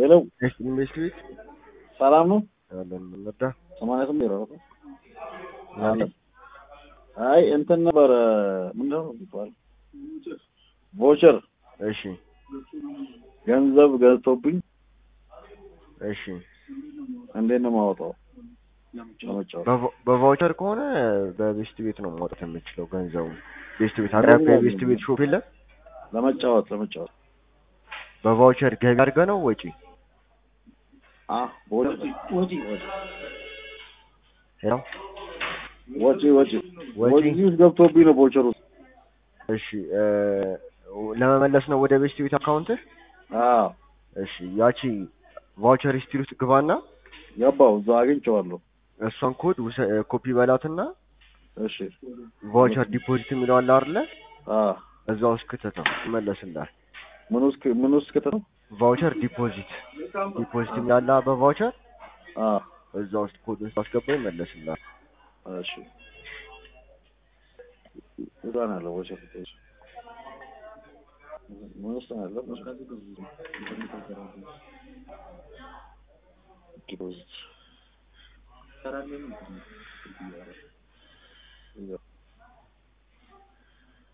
ሄሎ ኢንቨስት ቤት ሰላም ነው? ያለን እንርዳ። ሰማንያ ስምንት ዜሮ አራት ያለ አይ እንትን ነበረ ምንድን ነው የሚባለው ቮቸር እሺ ገንዘብ ገዝቶብኝ እሺ እንዴት ነው የማወጣው? ለመጫወት በቫ- በቫውቸር ከሆነ በቤስት ቤት ነው ማውጣት የምችለው ገንዘቡ። ቤስት ቤት አቅራቢያ የቤስት ቤት ሾፕ የለም። ለመጫወት ለመጫወት በቫውቸር ገቢ አድርገህ ነው ወጪ? አ ወጪ ወጪ ወጪ ሄሎ ወጪ ወጪ ወጪ? ወጪ ውስጥ ገብቶብኝ ነው ቮቸር ውስጥ እሺ እ ለመመለስ ነው ወደ ቤስት ቤት አካውንትህ? አዎ እሺ ያቺ ቫውቸር ሂስትሪ ውስጥ ግባና ገባው እዛ አግኝቼዋለሁ። እሷን ኮድ ውሰ- ኮፒ በላትና እሺ ቫውቸር ዲፖዚት የሚለው አለ አይደለ? አ እዛ ውስጥ ክተተው ይመለስልሃል። ምን ውስጥ ምን ውስጥ ከተው ቫውቸር ዲፖዚት ዲፖዚት የሚላለ በቫውቸር አ እዛ ውስጥ ኮድ ውስጥ አስገባ ይመለስልሃል። እሺ እዛ ነው ያለው ቮቸር እሺ ምን ውስጥ ነው ያለው? ዲፖዚት